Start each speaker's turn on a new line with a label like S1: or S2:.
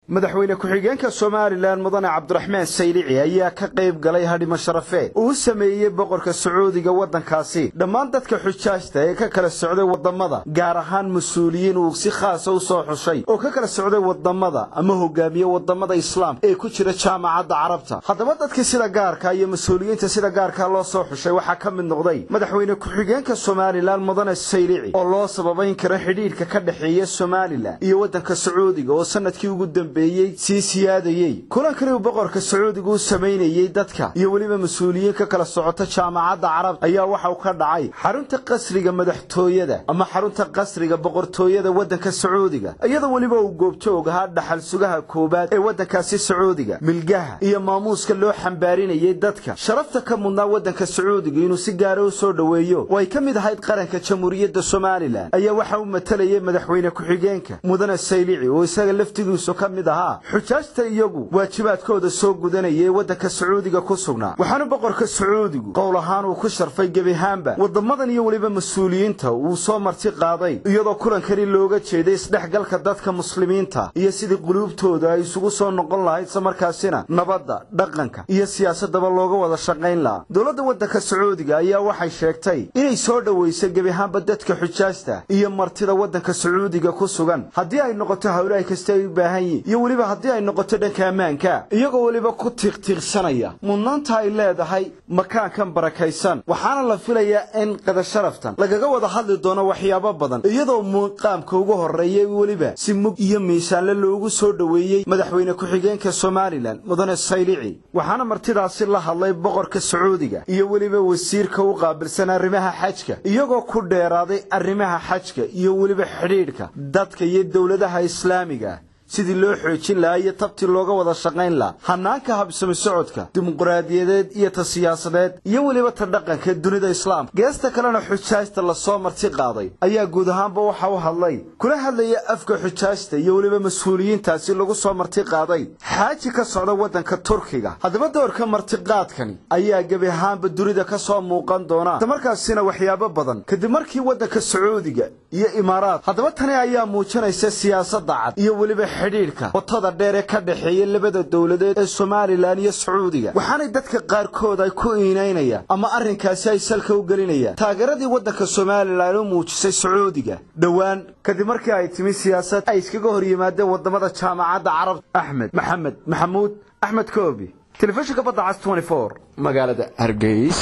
S1: madaxweyne ku-xigeenka somalilan mudane cabdiraxmaan saylici ayaa ka qayb galay hadhimo sharafeed uu u sameeyey boqorka sacuudiga waddankaasi dhammaan dadka xujaajta ee ka kala socday waddamada gaar ahaan mas-uuliyiin uu si khaasa u soo xushay oo ka kala socday waddamada ama hogaamiye waddamada islaamka ee ku jira jaamacadda carabta haddaba dadkii sida gaarka iyo mas-uuliyiinta sida gaarka loo soo xushay waxaa ka mid noqday madaxweyne ku-xigeenka somalilan mudane saylici oo loo sababayn karo xidhiidhka ka dhexeeya somalilan iyo waddanka sacuudiga oo sanadkii ugu dambe sii siyaadayey kulankani uu boqorka sacuudiga u samaynayey dadka iyo weliba mas-uuliyiin ka kala socota jaamacadda carabta ayaa waxauu ka dhacay xarunta qasriga madaxtooyada ama xarunta qasriga boqortooyada waddanka sacuudiga iyadoo weliba uu goobjoog ahaa dhaxal sugaha koowaad ee waddankaasi sacuudiga milgaha iyo maamuuska loo xambaarinayey dadka sharafta ka mudnaa waddanka sacuudiga inuu si gaara u soo dhoweeyo oo ay ka mid ahayd qaranka jamhuuriyadda somalilan ayaa waxa uu matalayay madaxweyne ku-xigeenka mudane saylici oo isaga laftigiisu ka mid xujaajta iyagu waajibaadkooda soo gudanayay waddanka sacuudiga ku sugnaa waxaana boqorka sacuudigu qowl ahaan uu ku sharfay gebihaanba waddamadan iyo weliba mas-uuliyiinta uu soo marti qaaday iyadoo kulankani looga jeeday isdhexgalka dadka muslimiinta iyo sidii quluubtooda ay isugu soo noqon lahayd islamarkaasina nabadda dhaqanka iyo siyaasadaba looga wada shaqayn lahaa dowladda waddanka sacuudiga ayaa waxay sheegtay inay soo dhowaysay gebihaanba dadka xujaajta iyo martida waddanka sacuudiga ku sugan haddii ay noqoto hawlahay kasta ay u baahan yihin iyo weliba haddii ay noqoto dhanka ammaanka iyagoo weliba ku tiiqtiiqsanaya mudnaanta ay leedahay makaankan barakaysan waxaana la filayaa in qadasharaftan lagaga wada hadli doono waxyaabo badan iyadoo muuqaamka ugu horreeyay weliba si mug iyo miisaanle loogu soo dhoweeyey madaxweyne ku-xigeenka somalilan mudane saylici waxaana martidaasi la hadlay boqorka sacuudiga iyo weliba wasiirka u qaabilsan arrimaha xajka iyagoo ku dheeraaday arrimaha xajka iyo weliba xidhiidhka dadka iyo dowladaha islaamiga sidii loo xoojin lahaa iyo tabtii looga wada shaqayn lahaa hanaanka habsami socodka dimuqraadiyadeed iyo ta siyaasadeed iyo weliba ta dhaqanka dunida islaamka geesta kalena xujaajta lasoo marti qaaday ayaa guud ahaanba waxa u hadlay kula hadlaya afka xujaajta iyo weliba mas-uuliyiintaasi lagu soo marti qaaday xaaji ka socda waddanka turkiga haddaba doorka martiqaadkani ayaa gebi ahaanba dunida ka soo muuqan doona islamarkaasina waxyaabo badan kadib markii waddanka sacuudiga iyo imaaraad haddaba tani ayaa muujinaysa siyaasadda cad iyo weliba xidhiidhka watada dheer ee ka dhexeeya labada dowladeed ee somalilan iyo sacuudiga waxaanay dadka qaarkood ay ku iinaynayaan ama arrinkaasi ay salka u gelinayaan taageeradii waddanka somalilan u muujisay sacuudiga dhowaan kadib markii ay timi siyaasad ay iskaga hor yimaadeen waddamada jaamacadda carabta axmed maxamed maxamuud axmed koobi telefishinka badda cas magaalada hargeys